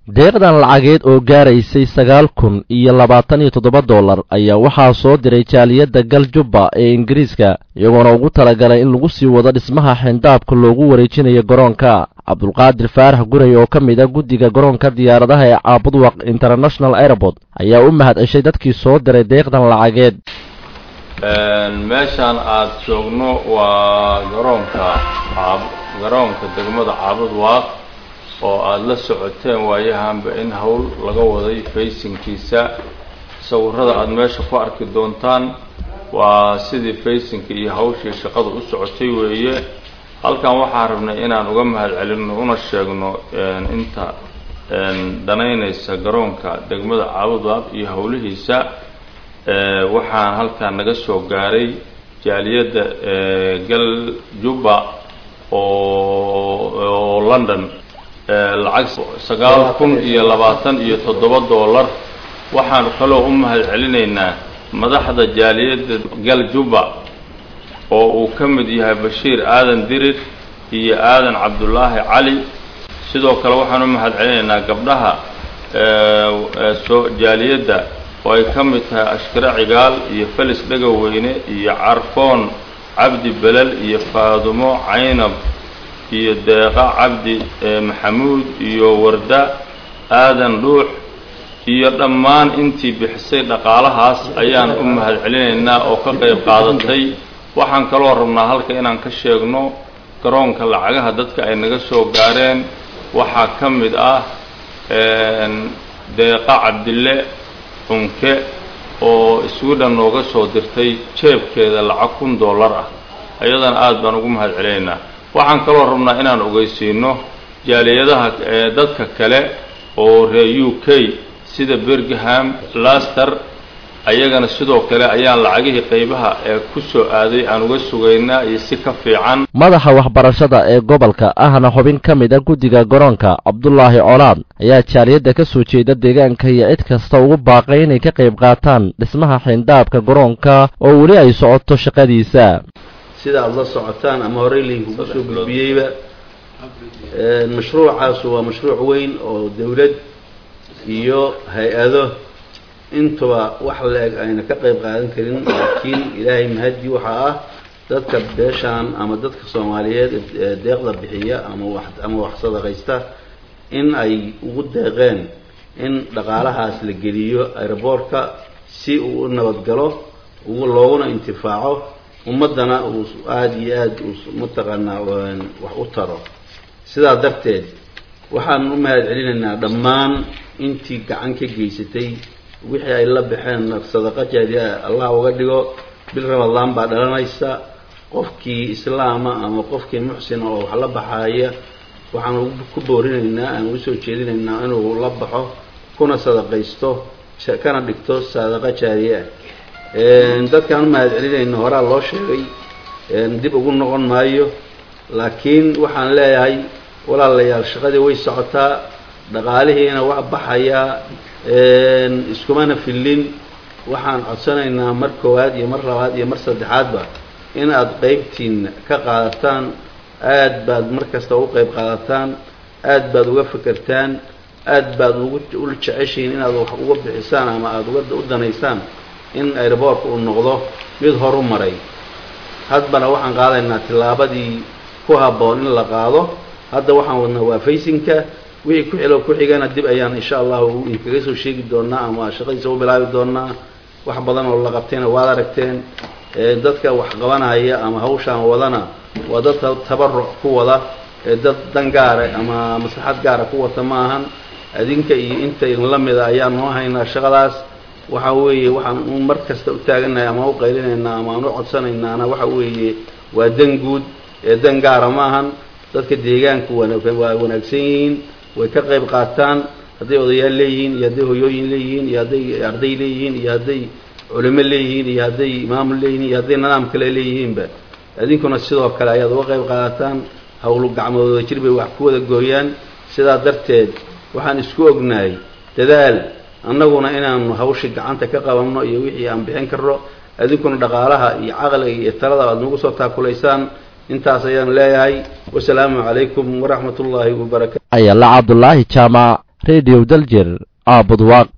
deeqdan lacageed oo gaaraysay sagaal kun iyo labaatan iyo toddoba dollar ayaa waxaa soo diray jaaliyadda galjubba ee ingiriiska iyagoona ugu talagalay in lagu sii wado dhismaha xindaabka loogu wareejinayo garoonka cabdulqaadir faarax guray oo ka mid a guddiga garoonka diyaaradaha ee caabudwaq international airport ayaa u mahad ceshay dadkii soo diray deeqdan lacageed meeshaan aad joogno waa garoonka garoonka degmada caabudwaaq oo aada la socoteen waayahanba in howl laga waday faysinkiisa sawirada aada meesha ku arki doontaan waa sidii faysinka iyo hawshii shaqada u socotay weeye halkan waxaan rabnay inaan uga mahad celinno una sheegno inta dhanaynaysa garoonka degmada caabudwaaq iyo howlihiisa waxaan halkan naga soo gaaray jaaliyadda galjubba oo london lacag sagaal kun iyo labaatan iyo toddoba dollar waxaanu kaloo u mahad celinaynaa madaxda jaaliyadda galjubba oo uu ka mid yahay bashiir aadan dirir iyo aadan cabdulaahi cali sidoo kale waxaan u mahad celinaynaa gabdhaha soo jaaliyadda oo ay ka mid tahay ashkare cigaal iyo felis dhegaweyne iyo carfoon cabdi belel iyo faadumo caynab iyo deeqa cabdi maxamuud iyo warda aadan dhuux iyo dhammaan intii bixisay dhaqaalahaas ayaan u mahad celinaynaa oo ka qayb qaadatay waxaan kaloo rabnaa halka inaan ka sheegno garoonka lacagaha dadka ay naga soo gaareen waxaa ka mid ah deeqa cabdille cunke oo sweden nooga soo dirtay jeebkeeda lacag kun dollar ah ayadana aada baan ugu mahad celinaynaa waxaan kaloo rabnaa inaan ogeysiino jaaliyadaha dadka kale oo reer u k sida birgham laster ayagana sidoo kale ayaan lacagihii qaybaha ee ku soo aaday aan uga sugaynaa iyo si ka fiican madaxa waxbarashada ee gobolka ahna xubin ka mid a guddiga garoonka cabdulaahi colaad ayaa jaaliyadda ka soo jeeda deegaanka iyo cid kasta ugu baaqay inay ka qayb qaataan dhismaha xindaabka garoonka oo weli ay socoto shaqadiisa sida aada la socotaan ama horey laynkugu soo gudbiyeyba mashruucaasu waa mashruuc weyn oo dawlad iyo hay-ado intuba wax la-eg ayna ka qayb qaadan karin laakiin ilaahay mahadii waxaa ah dadka beeshaan ama dadka soomaaliyeed ee deeqda bixiya ama wax ama wax sadaqaysta in ay ugu deeqeen in dhaqaalahaas la geliyo aeroboortka si uu u nabadgalo looguna intifaaco ummaddana uu aada iyo aada uu mataqaanaa wax u taro sidaa darteed waxaan u mahad celinaynaa dhammaan intii gacan ka geysatay wixii ay la baxeen sadaqa jaariya allah uga dhigo bil ramadaan baa dhalanaysa qofkii islaama ama qofkii muxsina oo wax la baxaaya waxaan ku boorinaynaa aan ugu soo jeedinaynaa inuu la baxo kuna sadaqaysto kana dhigto sadaqa jaariye ah dadkaan u mahad celinayna horaa loo sheegay dib ugu noqon maayo laakiin waxaan leeyahay walaalayaal shaqadii way socotaa dhaqaalihiina waa baxayaa iskumana fillin waxaan codsanaynaa mar koowaad iyo mar labaad iyo mar saddexaadba in aad qeybtiina ka qaadataan aad baad mar kasta ugu qeyb qaadataan aad baad uga fekertaan aad baad ugu u jeceshihiin inaad wax uga bixisaan ama aada uga u danaysaan in aeroboortka uu noqdo mid horu maray hadbana waxaan qaadaynaa tillaabadii ku habboon in la qaado hadda waxaan wadnaa waa faysinka wixii ku xilo ku xigana dib ayaan insha allahu idinkaga soo sheegi doonaa ama shaqadiisa u bilaabi doonaa wax badan oo la qabtayna waad aragteen dadka wax qabanaya ama hawshaan wadana waa dad tabaruc ku wada dad dan gaara ama maslaxad gaara ku wata ma ahan adinka iyo inta idinla mida ayaan noo haynaa shaqadaas waxa weeye waxaan u mar kasta u taaganahay ama u qaylinaynaa ama aan u codsanaynaana waxa weeye waa dan guud ee dan gaara ma ahan dadka deegaanku waa wanaagsan yihiin way ka qayb qaataan hadday odayaal leeyihiin iyo hadday hoyooyin leeyihiin iyo hadday arday leeyihiin iyo hadday culimo leeyihiin iyo hadday maamul leeyihiin iyo hadday nidaam kale leeyihiinba idinkuna sidoo kale ayaad uga qayb qaadataan hawlu gacmoodooda jir bay wax ku wada gooyaan sidaa darteed waxaan isku ognahay dadaal annaguna inaanu hawshii gacanta ka qabanno iyo wixii aan bixin karno idinkuna dhaqaalaha iyo caqliga iyo talada aad nagu soo taakulaysaan intaas ayaan leeyahay wasalaamu calaykum waraxmat ullaahi wabarakatu ayala cabdulaahi jaamac radio daljir aabudwaaq